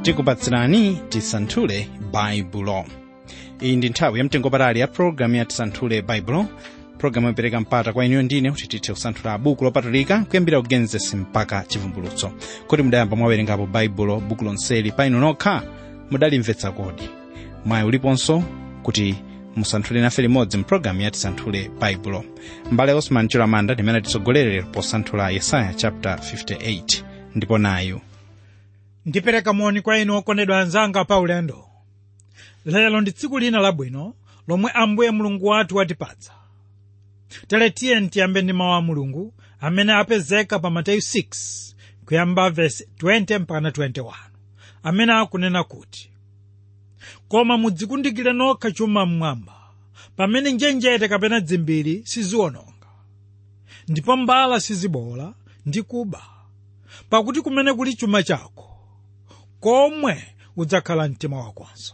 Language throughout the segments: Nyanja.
tikupatsirani tisanthule baibulo iyi ndi nthawi yamtengopatali ya pologalamu ya tisanthule baibulo pologalamu yopereka mpata kwa inuyo ndine kuti tithe kusanthula buku lopatulika kuyambira kugenesesi mpaka chivumbulutso kuti mudayamba mwawerengapo baibulo buku lonseli pa inu nokha mudalimvetsa kodi mwayi uliponso kuti musanthule nafe limodzi mpulogalamu ya tisanthule baibulo mbale osman chilamanda ndimene titsogolere posanthula yesaya chapter 58 ndipo nayu ndipereka moni kwa inu okondedwa anzanga pa ulendo lero ndi tsiku lina labwino lomwe ambuye mulungu wathu watipatsa tere tiye tiyambe ndi mawu a mulungu amene apezeka pa mateyu 6 kuyamba vesi 20 mpaka 21 amene akunena kuti koma mudzikundikire nokha chuma mmwamba pamene njenjete kapena dzimbiri siziwononga ndipo mbala sizibola ndi kuba pakuti kumene kuli chuma chako komwe udzakhala mtima wakonso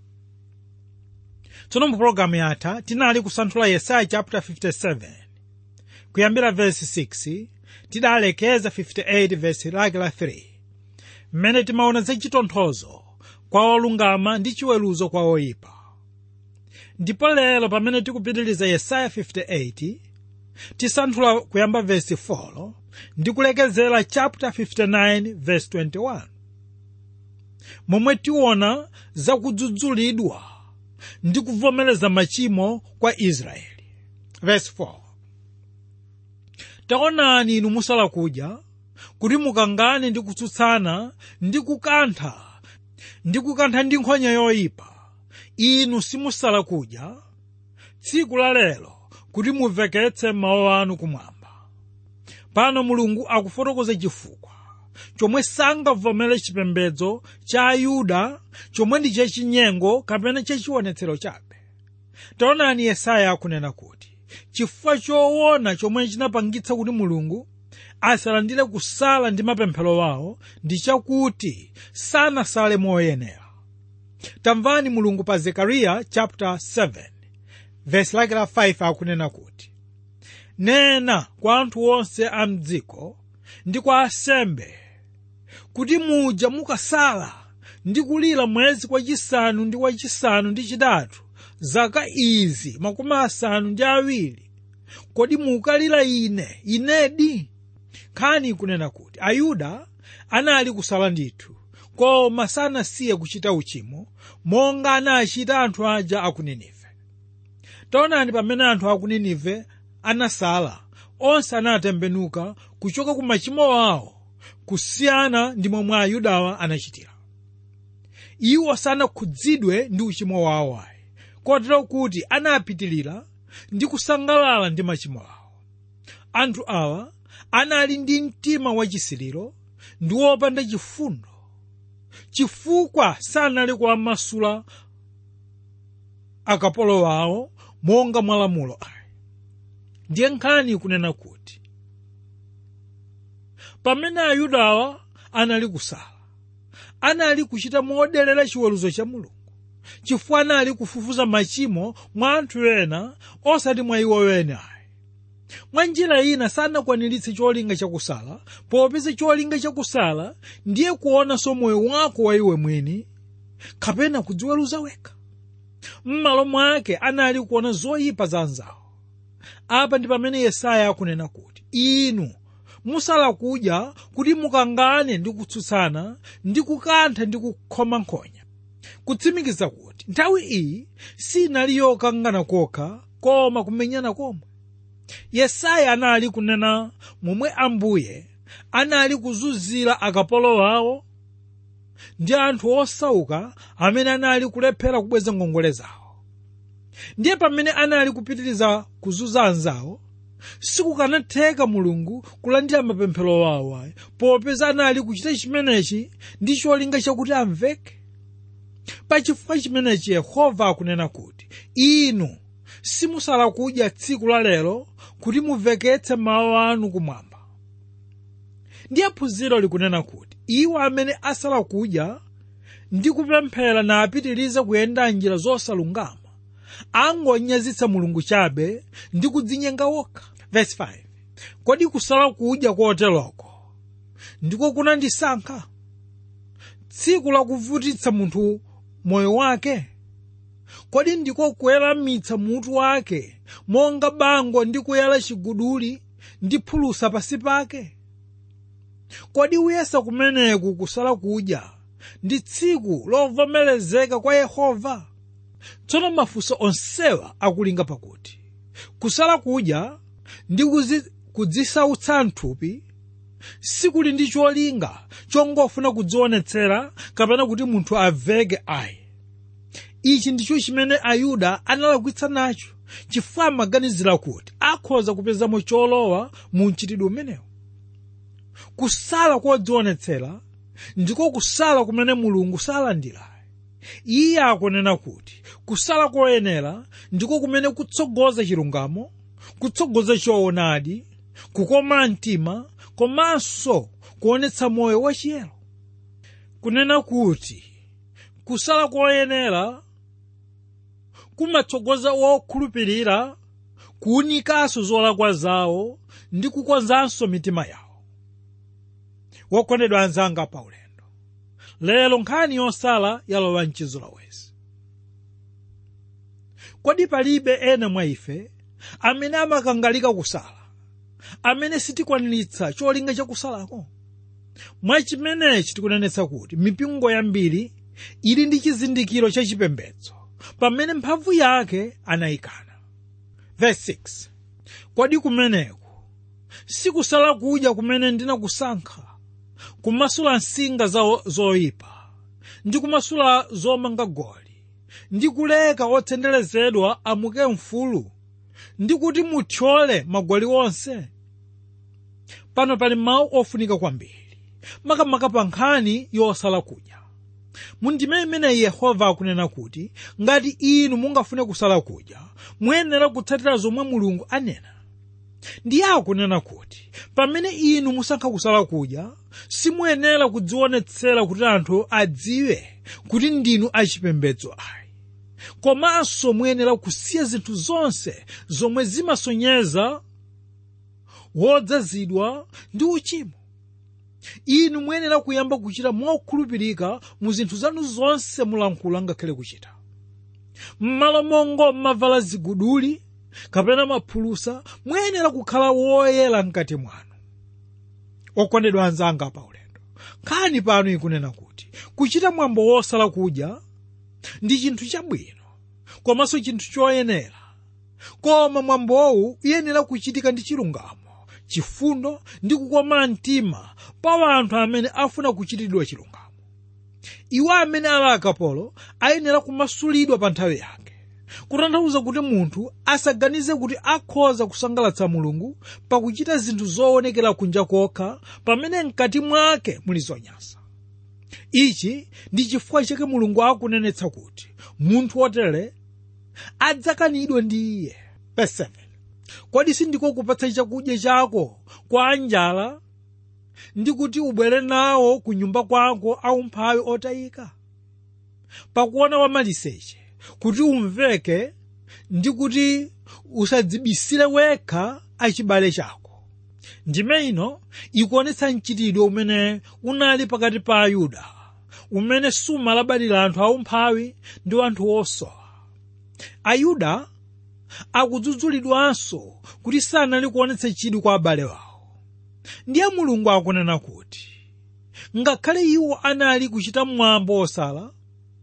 tsono mu pologalamu yatha tinali kusanthula yesaya chapter 57 kuyambira vesi 6 tidalekeza 58 vesi lake la 3 mmene timaona za chitonthozo kwa olungama ndi chiweruzo kwa oyipa ndipo lero pamene tikupitiriza yesaya 58 tisanthula kuyamba vesi 4 ndi kulekezera chapter 59 vesi 21 momwe tiona zakudzudzulidwa ndi kuvomereza machimo kwa israeli verse 4 taonani inu musala kudya kuti mukangane ndi kutsutsana ndi kukantha ndi kukantha ndi nkhonya yoyipa inu simusala kudya tsiku la lero kuti muveketse mawu anu kumwamba pano mulungu akufotokoza chifukwa chomwe sangavomere chipembedzo cha ayuda chomwe ndi chachinyengo kapena chachionetsero chabe taonani yesaya akunena kuti chifukwa choona chomwe chinapangitsa kuti mulungu asalandire kusala ndi mapemphero wawo ndi chakuti sanasale moyenera tamvani mulungu pa zekariya chapter 7 verse lake la 5 akunena kuti nena kwa anthu onse a mdziko ndi kwa asembe kuti muja mukasala ndi kulira mwezi wachisanu ndi wachisanu ndi chitatu zaka izi makumi asanu ndi awiri kodi mukalira ine inedi nkhani kunena kuti ayuda anali kusala ndithu koma sanasiye kuchita uchimo monga anachita anthu aja aku ninive taonani pamene anthu aku ninive anasala onse anatembenuka kuchoka ku machimo awo kusiyana ndi momwe ayudawa anachitira iwo sanakhudzidwe ndi uchimo wawo ayi kotero kuti anapitilira ndi kusangalala ndi machimo awo anthu awa anali ndi mtima wachisiriro ndi wopanda chifundo chifukwa sanali kuwamasula akapolo wawo monga mwa lamulo ayi ndiye nkhani kunena kuti pamene ayudawa anali kusala anali kuchita modelera chiweruzo cha mulungu chifukwa anali kufufuza machimo mwa anthu ena osati mwa iwo ene ayi mwa njira ina sanakwaniritse cholinga chakusala popeza cholinga chakusala ndiye kuonanso moyo wako wa iwe mwini kapena kudziweruza wekha m'malo mwake anali kuona zoyipa za anzawo apa ndi pamene yesaya akunena kuti inu musala kudya kuti mukangane ndi kutsutsana ndi kukantha ndi kukhoma nkhonya kutsimikiza kuti nthawi iyi sinali yokangana kokha koma kumenyana komwe yesaya anali kunena momwe ambuye anali kuzunzira akapolo wawo ndi anthu osauka amene anali kulephera kubweza ngongole zawo ndiye pamene anali kupitiriza kuzunza anzawo sikukanatheka mulungu kulandira mapemphero wawo ayi popeza anali kuchita chimenechi ndi cholinga chakuti amveke pachifukwa chimenechi yehova akunena kuti inu simusala kudya tsiku la lero kuti muveketse mawu anu kumwamba ndiye phunziro likunena kuti iwo amene asala kudya ndi kupemphera na apitirize kuyenda njira zosalungama angonyazitsa mulungu chabe ndi kudzinyenga wokha verse 5 kodi kusala kudya koteroko ndiko kunandisankha tsiku lakuvutitsa munthu moyo wake kodi ndiko kuweramitsa mutu wake monga bango ndi kuyala chiguduli ndi phulusa pasi pake kodi uyesa kumeneku kusala kudya ndi tsiku lovomerezeka kwa yehova tsono mafunso onsewa akulinga pakuti kusala kudya ndi kuzi- kudzisautsa mthupi sikuli ndi cholinga chongofuna kudzionetsera kapena kuti munthu aveke ayi ichi ndicho chimene ayuda analakwitsa nacho chifukwa amaganizira kuti akhoza kupezamo cholowa mu mchitidwe umenewu kusala kodzionetsera ndiko kusala kumene mulungu salandira iye akunena kuti kusala koyenera ndiko kumene kutsogoza chilungamo kutsogoza choonadi kukoma mtima komanso kuonetsa moyo wachiyero kunena kuti kusala koyenera kumatsogoza wokhulupirira kuwunikanso zolakwa zawo ndi kukonzanso mitima yawo wokondedwa anzanga pa ulendo lero nkhani yosala yalowa mchizolowezi kodi palibe ena mwa ife amene amakangalika kusala amene sitikwaniritsa cholinga chakusalako mwachimenechi tikunenetsa kuti mipingo yambiri ili ndi chizindikiro cha chipembedzo pamene mphamvu yake anayikana verse 6 kodi kumeneku sikusala kudya kumene ndinakusankha kumasula nsinga za- zoyipa ndi kumasula zomanga goli ndi kuleka otsenderezedwa amuke mfulu ndi kuti muthyole magoli onse pano pali mawu ofunika kwambiri makamaka pa nkhani yosala kudya mundime imeneyi yehova akunena kuti ngati inu mungafune kusala kudya muyenera kutsatira zomwe mulungu anena ndiye akunena kuti pamene inu musankha kusala kudya simuyenera kudzionetsera kuti anthu adziwe kuti ndinu achipembedzo ayi komanso muyenera kusiya zinthu zonse zomwe zimasonyeza wodzazidwa ndi uchimo inu muyenera kuyamba kuchita mokhulupirika mu zinthu zanu zonse mulankhula ngakhale kuchita m'malo mongo mmavala ziguduli kapena maphulusa muyenera kukhala woyera mkati mwanu okondedwa anzanga pa ulendo nkhani pano ikunena kuti kuchita mwambo wosala kudya ndi chinthu chabwino komanso chinthu choyenera koma mwambowu uyenera kuchitika ndi chilungamo chifundo ndi kukoma mtima pa anthu amene afuna kuchitidwa chilungamo iwo amene ali akapolo ayenera kumasulidwa pa nthawi yake kutanthauza kuti munthu asaganize kuti akhoza kusangalatsa mulungu pakuchita zinthu zoonekera kunja kokha pamene mkati mwake muli zonyansa ichi ndi chifukwa chake mulungu akunenetsa kuti munthu wotere adzakanidwe ndi iye Verse 7. kodi sindiko kupatsa chakudya chako kwa anjala ndi kuti ubwere nawo ku nyumba kwako aumphawi otayika pakuona wamaliseche kuti umveke ndi kuti usadzibisire wekha achibale chako ndime ino ikuonetsa mchitidwe umene unali pakati pa ayuda umene sumalabadira anthu aumphawi ndi anthu osowa ayuda akudzudzulidwanso kuti sanali kuonetsa chidwi kwa abale wawo ndiye mulungu akunena kuti ngakhale iwo anali kuchita mwambo wosala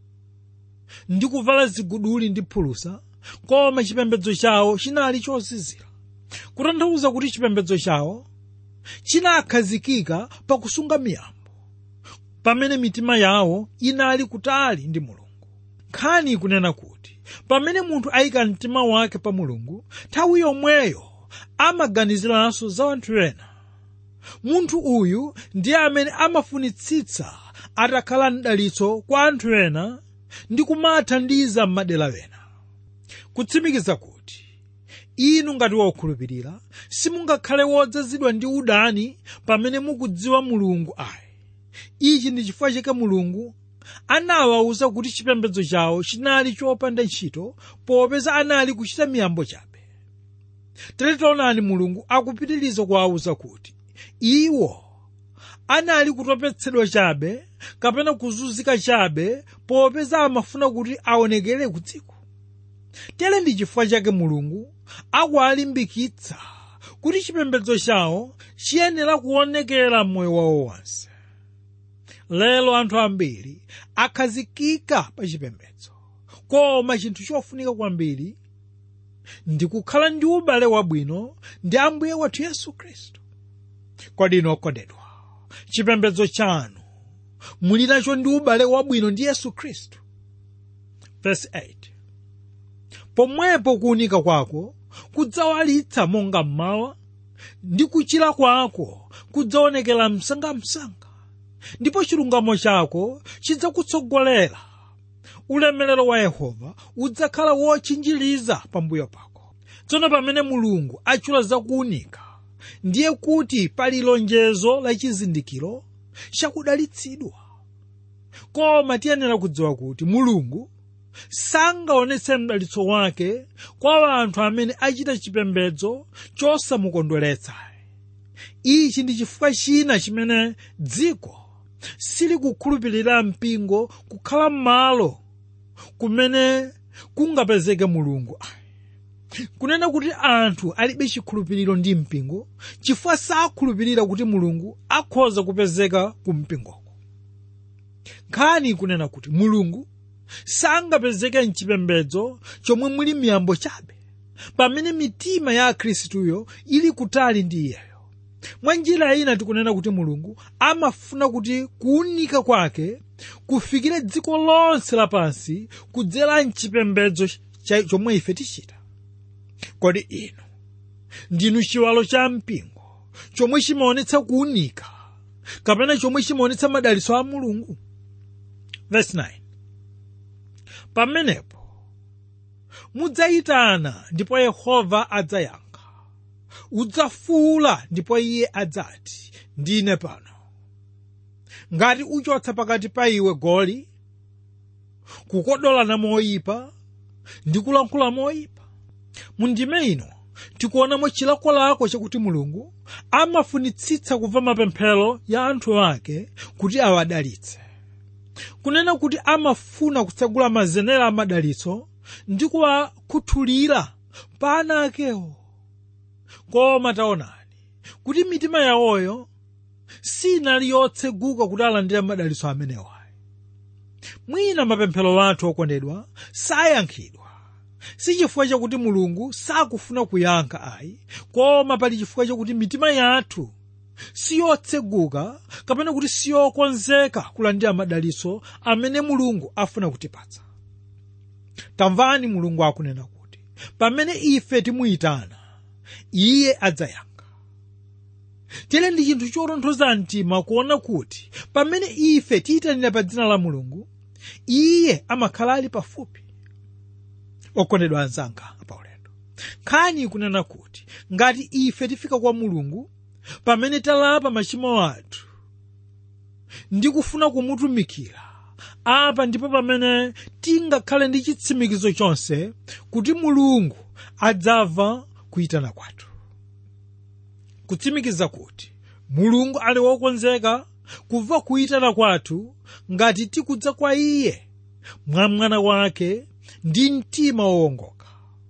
ndi kuvala ziguduli ndi phulusa koma chipembedzo chawo chinali chozizira kutanthauza kuti chipembedzo chawo chinakhazikika pakusunga miyambo pamene mitima yawo inali kutali ndi mulungu nkhani ikunena kuti pamene munthu ayika mtima wake pa mulungu nthawi yomweyo amaganiziranso za anthu ena munthu uyu ndiye amene amafunitsitsa atakhala mdalitso kwa anthu ena ndi kumathandiza m'madera ena kutsimikiza kuti inu ngati wokhulupirira simungakhale wodzazidwa ndi udani pamene mukudziwa mulungu ayi ichi ndi chifukwa chake mulungu anawawuza kuti chipembedzo chawo chinali chopanda ntchito popeza anali kuchita miyambo chabe tere taonani mulungu akupitiriza kuwawuza kuti iwo anali kutopetsedwa chabe kapena kuzunzika chabe popeza amafuna kuti aonekere ku dziko tere ndi chifukwa chake mulungu akuwalimbikitsa kuti chipembedzo chawo chiyenera kuonekera m'moyo wawo wonse lero anthu ambiri akhazikika pa chipembedzo koma chinthu chofunika kwambiri ndi kukhala ndi ubale wabwino ndi ambuye wathu yesu khristu kodi inu okondedwa chipembedzo chanu muli nacho ndi ubale wabwino ndi yesu khristu verse 8 pomwepo kuunika kwako kudzawalitsa monga mmawa ndi kuchira kwako kudzaonekera msangamsanga ndipo chilungamo chako chidzakutsogolera ulemerero wa yehova udzakhala wotchinjiriza pambuyo pako tsono pamene mulungu achula zakuunika ndiye kuti pali lonjezo la chizindikiro chakudalitsidwa koma tiyenera kudziwa kuti mulungu sangaonetse mdalitso wake kwa anthu amene achita chipembedzo chosamukondweretsa ichi ndi chifukwa china chimene dziko silikukhulupirira mpingo kukhala m'malo kumene kungapezeke mulungu kunena kuti anthu alibe chikhulupiriro ndi mpingo chifukwa sakhulupirira kuti mulungu akhoza kupezeka ku mpingoko nkhani ikunena kuti mulungu sangapezeke mchipembedzo chomwe muli miyambo chabe pamene mitima ya akhristuyo ili kutali ndi iyeyo mwa njira ina tikunena kuti mulungu amafuna kuti kuunika kwake kufikire dziko lonse lapansi kudzera mchipembedzo chomwe ife tichita kodi inu ndinu chiwalo cha mpingo chomwe chimaonetsa kuunika kapena chomwe chimaonetsa madalitso a mulungu verse 9 pamenepo mudzayitana ndipo yehova adzayankha udzafuula ndipo iye adzati ndine pano ngati uchotsa pakati pa iwe goli kukodolana moyipa ndi kulankhula moyipa mundime ino tikuonamo chilakolako chakuti mulungu amafunitsitsa kumva mapemphero ya anthu ake kuti awadalitse kunena kuti amafuna kutsegula mazenera amadalitso ndi kuwakhuthulira pa ana akewo koma taonani kuti mitima yawoyo sinali yotseguka kuti alandire madalitso amenewa mwina mapemphero athu okondedwa sayankhidwa si chifukwa chakuti mulungu sakufuna kuyankha ayi koma pali chifukwa chakuti mitima yathu siyotseguka kapena kuti siyokonzeka kulandira madalitso amene mulungu afuna kutipatsa tamvani mulungu akunena kuti pamene ife timuyitana iye adzayankha tere ndi chinthu chotonthoza mtima kuona kuti pamene ife tiyitanira pa dzina la mulungu iye amakhala ali pafupi okondedwa anzanga paulendo nkhani ikunena kuti ngati ife tifika kwa mulungu pamene talapa machimo athu ndi kufuna kumutumikira apa ndipo pamene tingakhale ndi chitsimikizo chonse kuti mulungu adzamva kuyitana kwathu kutsimikiza kuti mulungu ali wokonzeka kumva kuyitana kwathu ngati tikudza kwa iye mwa mwana wake ndi mtima wowongoka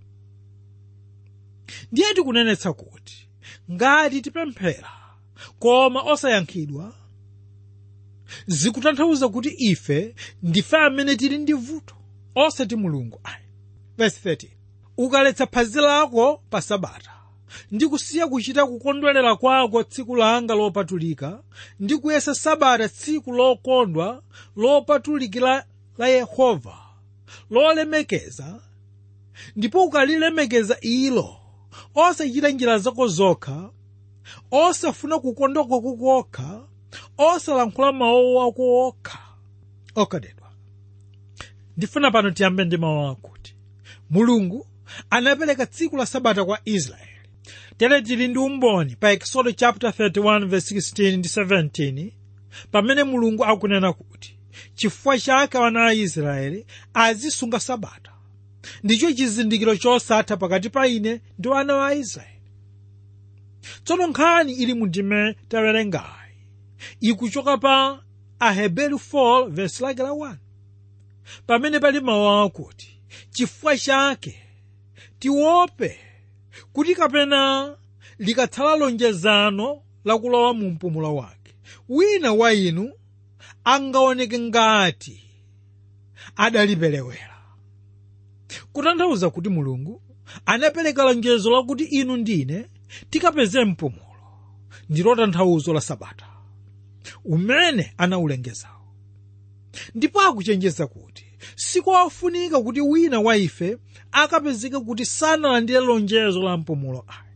ndiye tikunenetsa kuti ngati tipemphera koma osayankhidwa zikutanthauza kuti ife ndife amene tili ndi vuto osati mulungu ayi verse 13 ukaletsa phazi lako pa sabata ndi kusiya kuchita kukondwerera kwako tsiku langa lopatulika ndi kuyesa sabata tsiku lokondwa lopatulikira la yehova lolemekeza ndipo ukalilemekeza ilo osachita njira zako zokha osafuna kukondwa kwako kokha osalankhula mawu ako okha okondedwa ndifuna pano tiyambe ndi mawu akuti mulungu anapereka tsiku la sabata kwa israeli tere tili ndi umboni pa exodo chapter 31 verse 16 ndi 17 pamene mulungu akunena kuti chifukwa chake ana a israeli azisunga sabata ndicho chizindikiro chosatha pakati pa ine ndi ana wa israeli tsono nkhani ili mu ndime tawerengayi ikuchoka pa aheberi 4 vesi lake la 1 pamene pali mawu akuti chifukwa chake tiope kuti kapena likatsala lonjezano lakulowa mu mpumulo wake wina wa inu angaoneke ngati adaliperewera kutanthauza kuti mulungu anapereka lonjezo lakuti inu ndine tikapeze mpumulo ndilo tanthauzo la sabata umene anawulengezawo ndipo akuchenjeza kuti sikofunika kuti wina wa ife akapezeke kuti sanalandire lonjezo la mpumulo ayi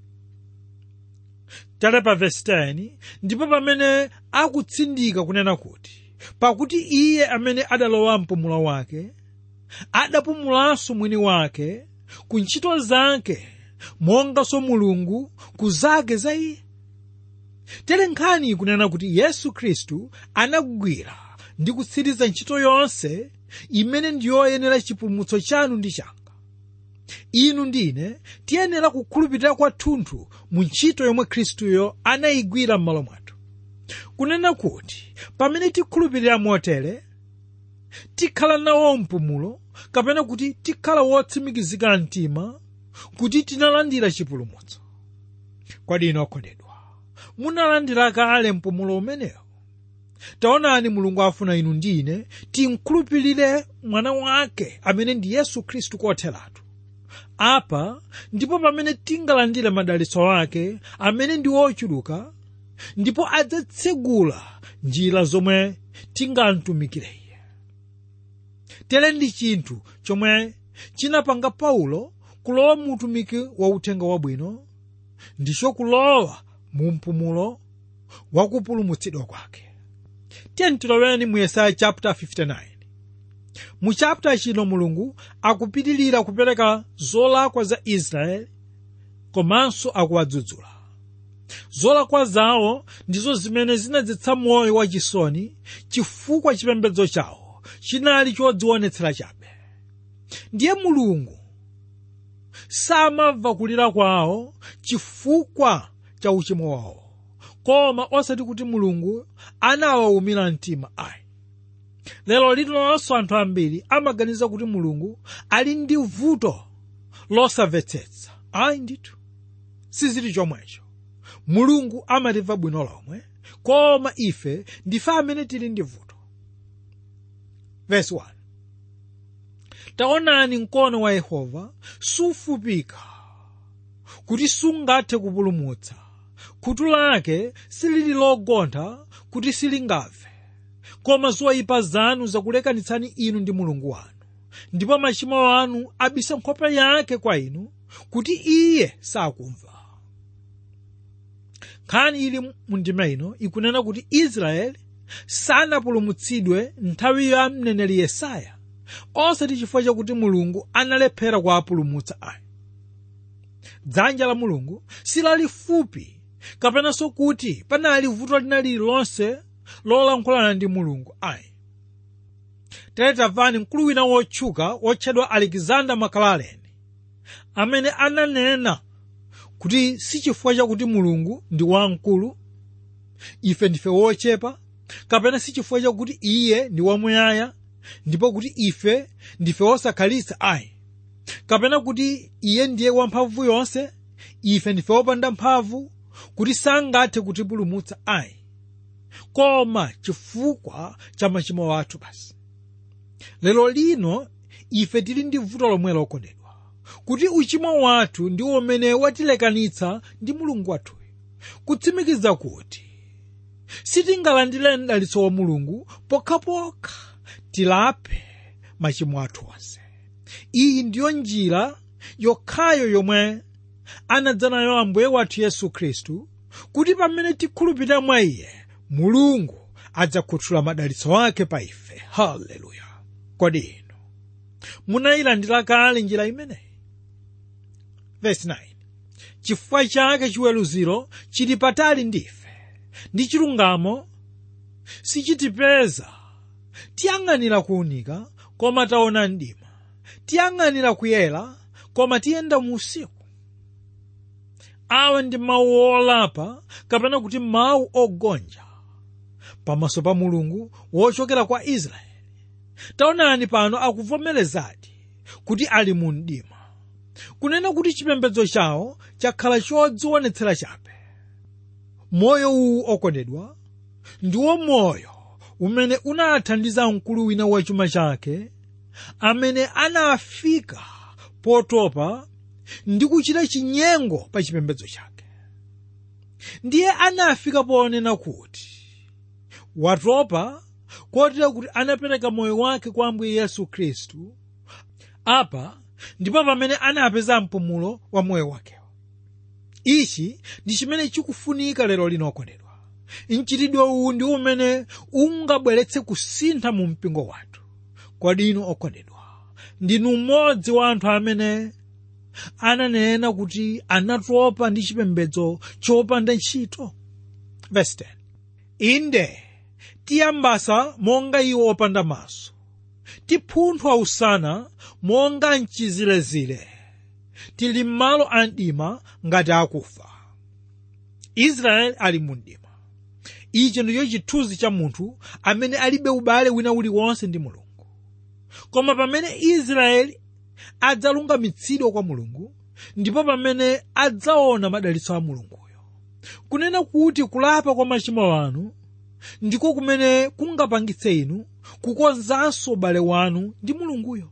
tale pa vesi 10 ndipo pamene akutsindika kunena kuti pakuti iye amene adalowa mpumulo wake adapumulanso mwini wake ku ntchito zake monganso mulungu ku zake za iye tere nkhani ikunena kuti yesu khristu anagwira ndi kutsiriza ntchito yonse imene ndiyoyenera chipulumutso chanu ndi changa inu ndine tiyenera kukhulupirira kwathunthu mu ntchito yomwe khristuyo anayigwira m'malo mwathu kunena kuti pamene tikhulupirira motere tikhala nawo mpumulo kapena kuti tikhala wotsimikizika mtima kuti tinalandira chipulumutso kodi inu okondedwa munalandira kale mpumulo umenewo taonani mulungu afuna inu ndine tinkhulupirire mwana wake amene ndi yesu khristu kotheratu apa ndipo pamene tingalandire madalitso ake amene ndi ochuluka ndipo adzatsegula njira zomwe tingamtumikire iye tere ndi chinthu chomwe chinapanga paulo kulowa mu utumiki wa uthenga wabwino ndicho kulowa mu mpumulo wakupulumutsidwa kwake tiyeni tiloweni mu yesaya chapter 59 mu chapter chino mulungu akupitilira kupereka zolakwa za israeli komanso akuwadzudzula zolakwa zawo ndizo zimene zinadzetsa moyo wachisoni chifukwa chipembedzo chawo chinali chodzionetsera chabe ndiye mulungu samamva kulira kwawo chifukwa cha uchimo wawo koma osati kuti mulungu anawawumira mtima ayi lero lililonso anthu ambiri amaganiza kuti mulungu ali ndi vuto losamvetsetsa ayi ndithu sizili chomwecho mulungu amatimva bwino lomwe koma ife ndife amene tili ndi vuto verse 1 taonani mkono wa yehova sufupika kuti sungathe kupulumutsa khutu lake silili logontha kuti silingamve koma zoyipa zanu zakulekanitsani inu ndi mulungu wanu ndipo machimo anu abisa nkhope yake kwa inu kuti iye sakumva nkhani ili mundima ino ikunena kuti israeli sanapulumutsidwe nthawi ya mneneri yesaya osati chifukwa chakuti mulungu analephera kuwapulumutsa ayi dzanja la mulungu silalifupi kapenanso kuti panali vuto lina lililonse lolankhulana ndi mulungu ayi tere tamvani mkulu wina wotchuka wotchedwa alexander maclaren amene ananena kuti si chifukwa chakuti mulungu ndi wamkulu ife ndife wochepa kapena si chifukwa chakuti iye ndi wamuyaya ndipo kuti ife ndife wosakhalitsa ayi kapena kuti iye ndiye wamphamvu yonse ife ndife wopanda mphamvu kuti sangathe kutipulumutsa ayi koma chifukwa cha machimo athu basi lero lino ife tili ndi vuto lomwe lokondedwa kuti uchimo wathu ndi umene watilekanitsa ndi mulungu wathuyo kutsimikiza kuti sitingalandire mdalitso wa mulungu pokhapokha tilape machimo athu onse iyi ndiyo njira yokhayo yomwe anadza nayo ambuye wathu yesu khristu kuti pamene tikhulupirira mwa iye mulungu adzakhuthula madalitso ake pa ife haleluya kodi inu munayilandira kale njira imeneyi verse 9 chifukwa chake chiweruziro chili patali ndife ndi chilungamo sichitipeza tiyang'anira kuwunika koma taona mdima tiyang'anira kuyera koma tiyenda mu usiku awa ndi mawu olapa kapena kuti mawu ogonja pamaso pa mulungu wochokera kwa israeli taonani pano akuvomerezadi kuti ali mu mdima kunena kuti chipembedzo chawo chakhala chodzionetsera chabe moyo uwu okondedwa ndiwo moyo umene unathandiza mkulu wina wa chuma chake amene anafika potopa ndi kuchita chinyengo pa chipembedzo chake ndiye anafika ponena kuti watopa kotera kuti anapereka moyo wake kwa ambuye yesu khristu apa ndipo pamene anapeza mpumulo wa moyo wakewo ichi ndi chimene chikufunika lero lino okondedwa mchitidwe uwu ndi umene ungabweretse kusintha mu mpingo wathu kodi inu okondedwa ndinu mmodzi wa anthu amene ananena kuti anatopa ndi chipembedzo chopanda ntchito Verse 10. inde tiyambasa monga iwo opanda maso tipunthwa usana monga mchizilezile tili m'malo a mdima ngati akufa israeli ali mu mdima ichi ndicho chithunzi cha munthu amene alibe ubale wina uliwonse ndi mulungu koma pamene israeli adzalungamitsidwa kwa mulungu ndipo pamene adzaona madalitso a mulunguyo kunena kuti kulapa kwa machimo anu ndiko kumene kungapangitse inu kukonzanso ubale wanu ndi mulunguyo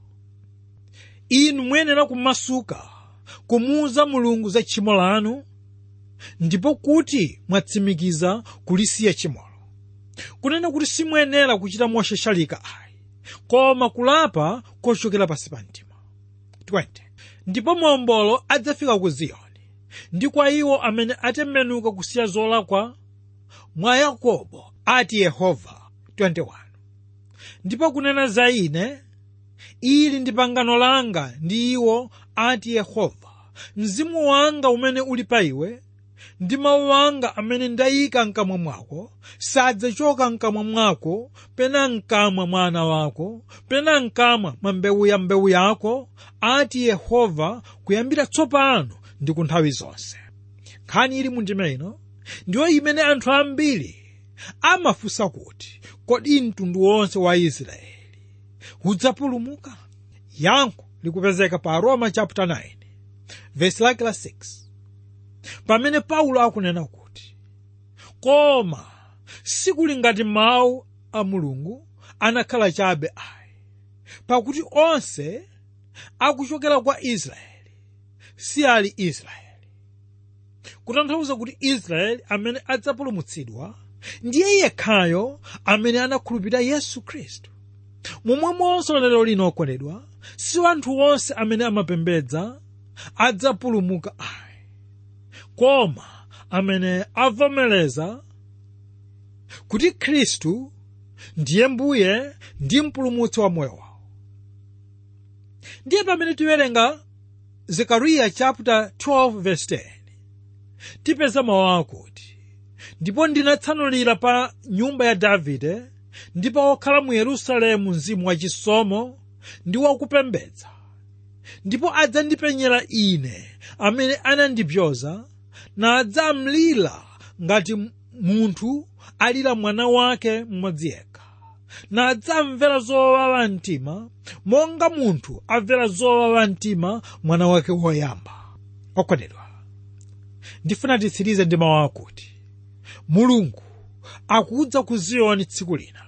inu muyenera kumasuka kumuuza mulungu za tchimo lanu ndipo kuti mwatsimikiza kulisiya tchimolo kunena kuti simuyenera kuchita moshashalika ayi koma kulapa kochokera pansi pa mtima 20 ndipo mombolo adzafika ku ziyoni ndi kwa iwo amene atembenuka kusiya zolakwa mwa yakobo ati yehova 21 ndipo kunena za ine ili ndi pangano langa ndi iwo ati yehova mzimu wanga umene uli pa iwe ndi mawu anga amene ndayika mkamwa mwako sadzachoka mkamwa mwako pena mkamwa mwa ana wako pena mkamwa mwa mbewu ya mbewu yako ati yehova kuyambira tsopano ndi ku nthawi zonse nkhani ili mundime ino ndiyo imene anthu ambiri amafunsa kuti kodi mtundu wonse wa israeli udzapulumuka yankho likupezeka pa roma chapter 9 verse lake la 6 pamene paulo akunena kuti koma sikuli ngati mawu a mulungu anakhala chabe ayi pakuti onse akuchokera kwa israeli si ali israeli kutanthauza kuti israeli amene adzapulumutsidwa ndiye yekhayo amene anakhulupirira yesu khristu momwemonso lero lino okondedwa si anthu onse amene amapembedza adzapulumuka ayi koma amene avomereza kuti khristu ndiye mbuye ndi mpulumutsi wa moyo wawo ndiye pamene tiwerenga zekariya chapter 12 verse 10 tipeza mawu akuti ndipo ndinatsanulira pa nyumba ya davide ndipo okhala mu yerusalemu mzimu wachisomo ndi wakupembedza ndipo adzandipenyera ine amene anandipyoza nadzamlira ngati munthu alira mwana wake mmodzi yekha nadzamvera zowawa mtima monga munthu amvera zowawa mtima mwana wake woyamba okondedwa ndifuna titsirize ndi mawu akuti mulungu akudza ku ziyoni tsiku lina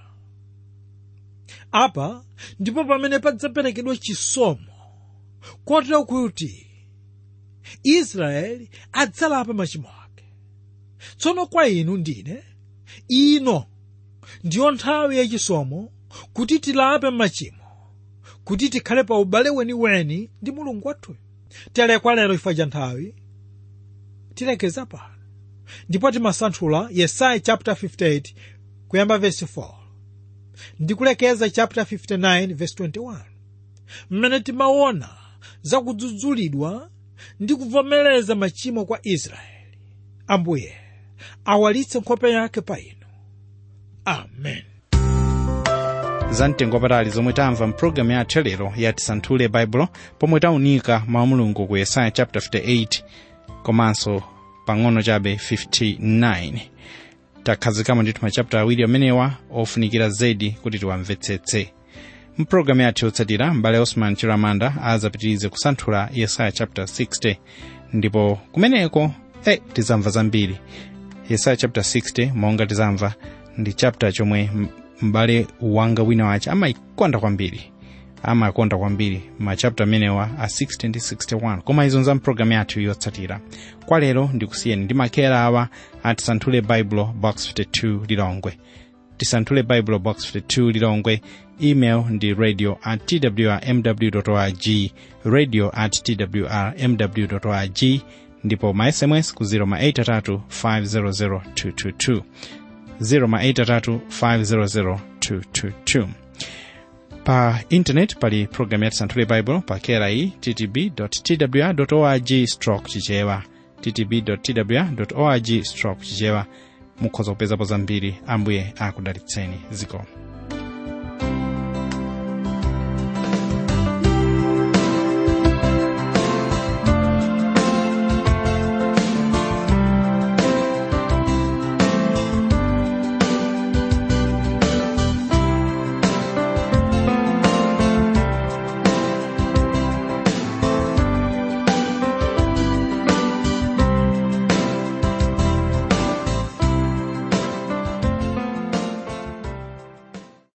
apa ndipo pamene padzaperekedwa chisomo kotero kuti israeli adzalapa machimo ake tsono kwa inu ndine ino ndiyo nthawi yachisomo kuti tilape machimo kuti tikhale pa ubale weniweni ndi mulungu wathuyo telekwa lero chifukwa cha nthawi tilekeza pano ndipo timasanthula yesaya chapter 58 kuyamba verse 4 ndikulekeza chapter 59 verse 21 mmene timaona zakudzudzulidwa ndi kuvomereza machimo kwa israeli ambuye awalitse nkhope yake pa inu amen zamtengo patali zomwe tamva mpulogalamu yathu lero ya tisanthule baibulo pomwe taunika mawu mulungu ku yesaya chapter 58 komanso pang'ono chabe 59 takhazikamo ndithu machapita awiri amenewa ofunikira zedi kuti tiwamvetsetse mpulogalamu yathu yotsatira mbale osman chiramanda azapitirize kusanthula yesaya chapter 60 ndipo kumeneko eh, tizamva zambiri yesaya chapter 60 monga tizamva ndi chapter chomwe m'bale wanga wina wace amayikonda kwambiri amakonda kwambiri machapter amenewa a 60 ndi 61 koma izo za mpulogalamu yathu yotsatira kwa lero ndikusiyeni ndi makera awa atisanthule baibulo box 52 lilongwe tisanthule baibulo box 52 lilongwe email ndi radio at twrmw org radio at twrmw org ndipo ma sms ku 083 500 222 083 500 222 pa intanet pali programu ya tisanthule bible pa kera iyi ttb twr org stroke chichewa ttb twr org stroke chichewa mukhoza kupezapo zambiri ambuye akudalitseni ziko